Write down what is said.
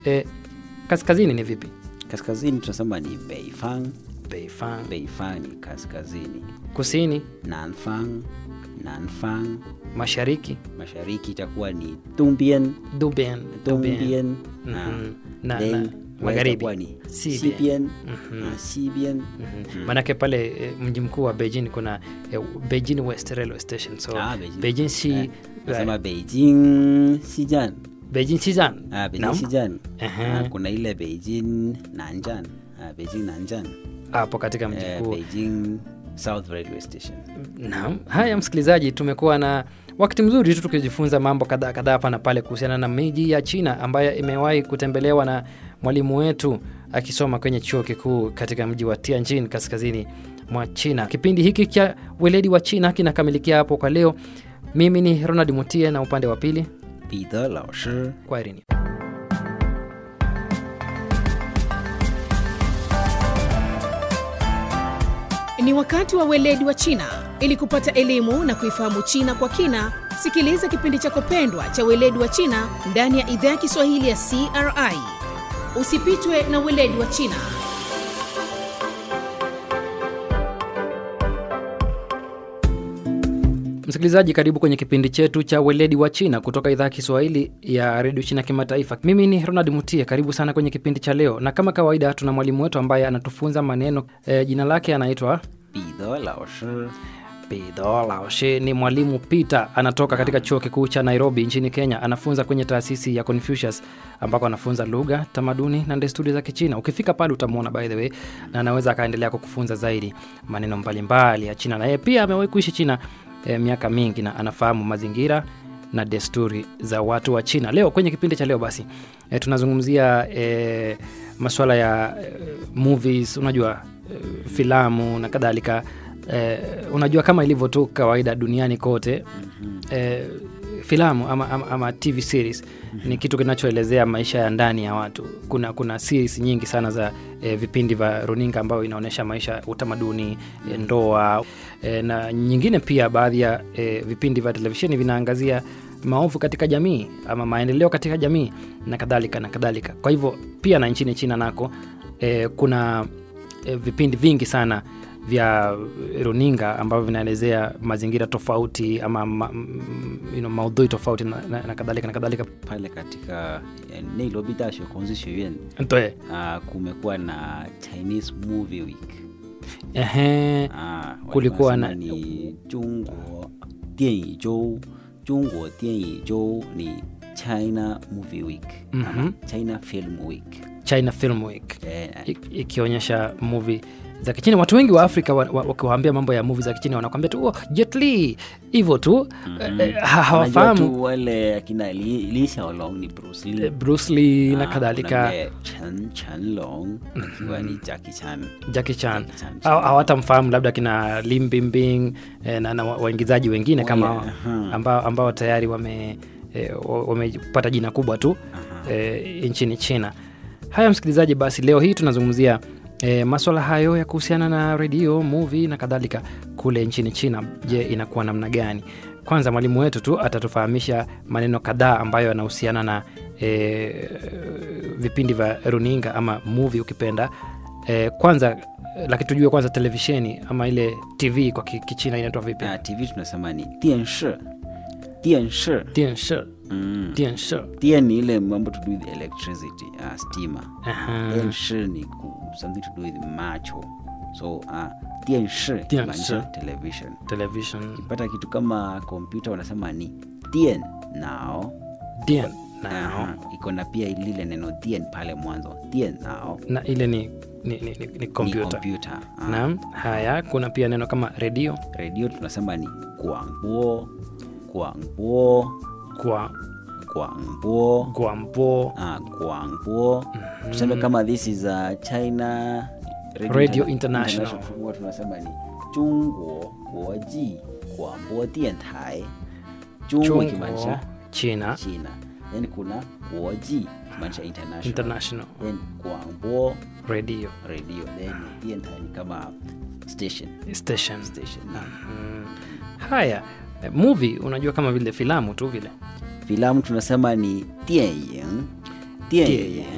E, kaskazini ni vipi? Kaskazini tunasema ni Beifang. Beifang. Beifang ni kaskazini. Kusini, Nanfang, Nanfang. mashariki, Mashariki itakuwa ni Dongbian, Dubian. Dongbian. Mhm. Ah, Na, then na west magharibi. itakuwa ni Xibian. Xibian, Mhm. ah, Xibian. Mhm. Maanake pale e, mji mkuu wa Beijing kuna e, Beijing West Railway Station. So Ah, Beijing. Beijing Xi Eh, Nasema Beijing Xijian. Beijing Xijian. Ah, Beijing Naam. Xijian. Ehe. Ah, kuna ile Beijing Nanjan. Ah, Beijing Nanjan. Hapo katika mji Eh, mkuu. Beijing South Railway Station. Naam. Haya, msikilizaji, tumekuwa na wakati mzuri tu tukijifunza mambo kadhaa kadhaa hapa na pale kuhusiana na miji ya China ambayo imewahi kutembelewa na mwalimu wetu akisoma kwenye chuo kikuu katika mji wa Tianjin kaskazini mwa China. Kipindi hiki cha weledi wa China kinakamilikia hapo kwa leo. Mimi ni Ronald Mutie na upande wa pili, 彼得老师 kwaherini. Ni wakati wa weledi wa China. Ili kupata elimu na kuifahamu China kwa kina, sikiliza kipindi chako pendwa cha weledi wa China ndani ya idhaa ya Kiswahili ya CRI. Usipitwe na weledi wa China. Msikilizaji, karibu kwenye kipindi chetu cha weledi wa China kutoka idhaa ya Kiswahili ya redio China kimataifa. Mimi ni Ronald Mutie, karibu sana kwenye kipindi cha leo, na kama kawaida tuna mwalimu wetu ambaye anatufunza maneno e, jina lake anaitwa 彼得老师 Pidho Laoshe. Ni mwalimu Peter, anatoka katika chuo kikuu cha Nairobi nchini Kenya. Anafunza kwenye taasisi ya Confucius ambako anafunza lugha, tamaduni na desturi za Kichina. Ukifika pale utamwona by the way, na anaweza akaendelea kukufunza zaidi maneno mbalimbali ya China, na yeye pia amewahi kuishi China eh, miaka mingi na anafahamu mazingira na desturi za watu wa China. Leo kwenye kipindi cha leo basi eh, tunazungumzia eh, masuala ya eh, movies, unajua eh, filamu na kadhalika eh, unajua kama ilivyo tu kawaida duniani kote eh, filamu ama, ama, ama tv series ni kitu kinachoelezea maisha ya ndani ya watu kuna kuna series nyingi sana za eh, vipindi vya runinga ambayo inaonyesha maisha utamaduni eh, ndoa eh, na nyingine pia baadhi ya eh, vipindi vya televisheni vinaangazia maovu katika jamii ama maendeleo katika jamii na kadhalika na kadhalika kwa hivyo pia na nchini china nako eh, kuna eh, vipindi vingi sana vya runinga ambavyo vinaelezea mazingira tofauti ama ma, m- you know, maudhui tofauti na, na, na kadhalika na kadhalika pale katika eh, Nairobi 大学孔子学院 Ntoe, ah, kumekuwa na Chinese Movie Week ehe, ah, Kulikuwa wanasema na- ni 中国电影周中国电影周ni China Movie Week ama Mhm. China Film Week China Film Week eh, I- ikionyesha movie za kichina watu wengi wa afrika wa- wa- wakiwaambia mambo ya movie za kichina wanakwambia tu oh, Jet Li hivyo tu eh, eh, ha- Unajua hawafahamu tu wale akina Li, Li Xiaolong ni Bruce Lee eh, Bruce Lee na Ah, kadhalika kuna yule Chen Chen Long akiwa ni Jackie Chan Jackie Chan Jackie Chan. Haw- hawatamfahamu labda kina Lim Bimbing eh, na, na wa- waingizaji wengine kama Wale, hao, aha. ambao, ambao tayari wame eh, wa- wamepata jina kubwa tu eh, nchini China. Haya msikilizaji, basi leo hii tunazungumzia eh, maswala hayo ya kuhusiana na redio, movie na kadhalika kule nchini China. Je, inakuwa namna gani? Kwanza mwalimu wetu tu atatufahamisha maneno kadhaa ambayo yanahusiana na eh, vipindi vya runinga ama movie ukipenda. Eh, kwanza eh, lakini tujue kwanza televisheni ama ile TV kwa ki- Kichina inaitwa vipi? Ah, TV tunasema ni 电视电视 Dianshi, mm. dianshi. 电 ni ile mambo to do with electricity uh, stima Aha. 电视ni ku, something to do with macho so uh, 电视电视 maanisha television Television. pata kitu kama kompyuta wanasema ni 电脑 Dian. Nao. Aha, iko na pia lile neno 电 pale mwanzo 电脑 Na ile ni ni, ni, ni, ni ni kompyuta. kompyuta Ah, Naam. Haya, kuna pia neno kama redio redio tunasema ni 广播广播 kwa 广播 gwampo ah, 广播tuseme kama this is a china Radio Interna- International. huwa tunasema ni 中国国际广播电台 中国 Chungo, ikimaanisha China china then kuna 国际ikimaanisha international International then 广播 Radio radio then 电台ni kama station Station. station na Mm. Haya, eh, movie unajua kama vile filamu tu vile filamu tunasema ni 电影电影